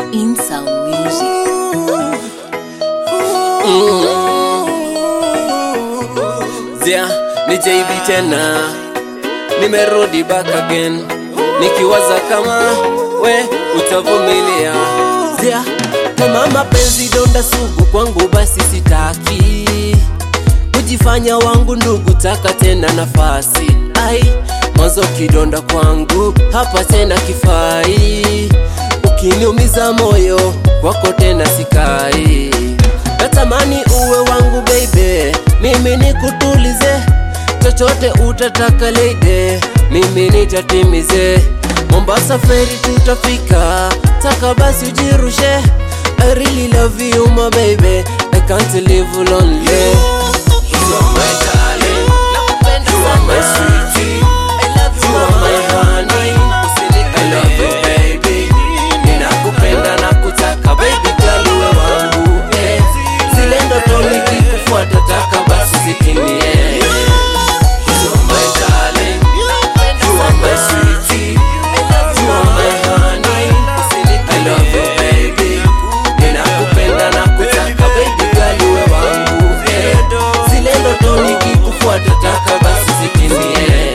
In Sound Music. Zia, ni JB tena, nimerudi back again, nikiwaza kama we utavumilia. Zia, kama mapenzi donda sugu kwangu, basi sitaki kujifanya wangu ndugu, taka tena nafasi. Ai, mwanzo kidonda kwangu, hapa tena kifai, ukiniumiza moyo kwako tena sikai natamani uwe wangu baby, mimi nikutulize, chochote utataka lady, mimi nitatimize. Mombasa feri tutafika, taka basi ujirushe. I really love you my baby, I can't live lonely. You are my darling, you are my sweetie, you are my honey, I love you baby, ninakupenda na kutaka baby girl uwe wangu eh. Zile ndoto nikikufuata taka basi zitimie. You are my darling, you are my sweetie, you are my honey, I love you baby, ninakupenda na kutaka baby girl uwe wangu eh. Zile ndoto nikikufuata taka basi zitimie.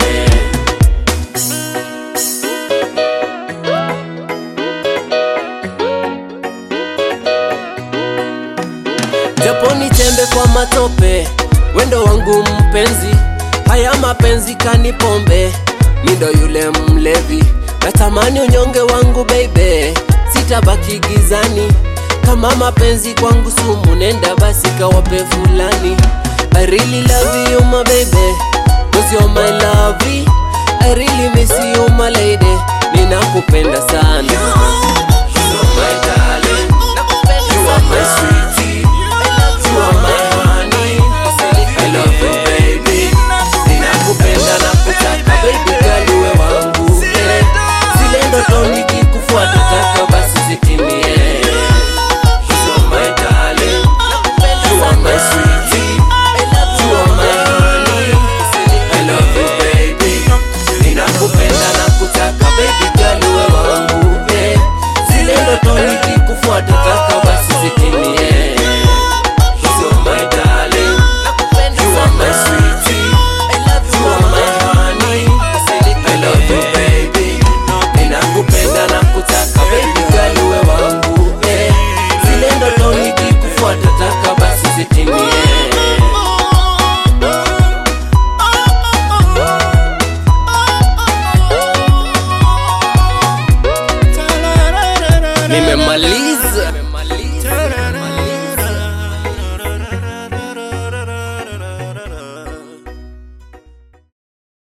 japo nitembe kwa matope, wendo wangu mpenzi, haya mapenzi kani pombe, mindo yule mlevi, natamani unyonge wangu baby, sitabaki gizani, kama mapenzi kwangu sumu, nenda basi kawape fulani. I really love you my baby, cause you're my lovey, I really miss you my lady, ninakupenda sana. You are my darling, you are my sweetie. You are my honey, I love you baby. Ninakupenda na kutaka baby girl uwe wangu eh. Zile ndoto nikikufuata taka basi zitimie. You are my darling, you are my sweetie, you are my honey, I love you baby. Ninakupenda na kutaka baby girl uwe wangu eh. Zile ndoto nikikufuata taka basi zitimie. You are my darling, you are my sweetie, you are my honey, I love you baby. Ninakupenda na kutaka baby girl uwe wangu eh. Zile ndoto nikikufuata taka basi zitimie. Nimemaliza